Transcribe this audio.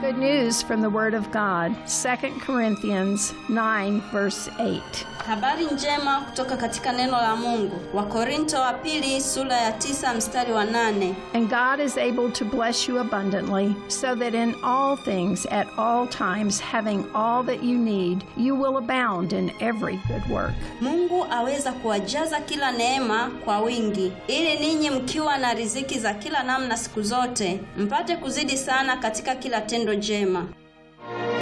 Good news from the Word of God, 2 Corinthians 9, verse 8. Habari njema kutoka katika neno la Mungu. Wakorinto wa pili sura ya tisa mstari wa nane. And God is able to bless you abundantly, so that in all things, at all times, having all that you need, you will abound in every good work. Mungu aweza kuwajaza kila neema kwa wingi, ili ninyi mkiwa na riziki za kila namna siku zote, mpate kuzidi sana katika kila tendo jema.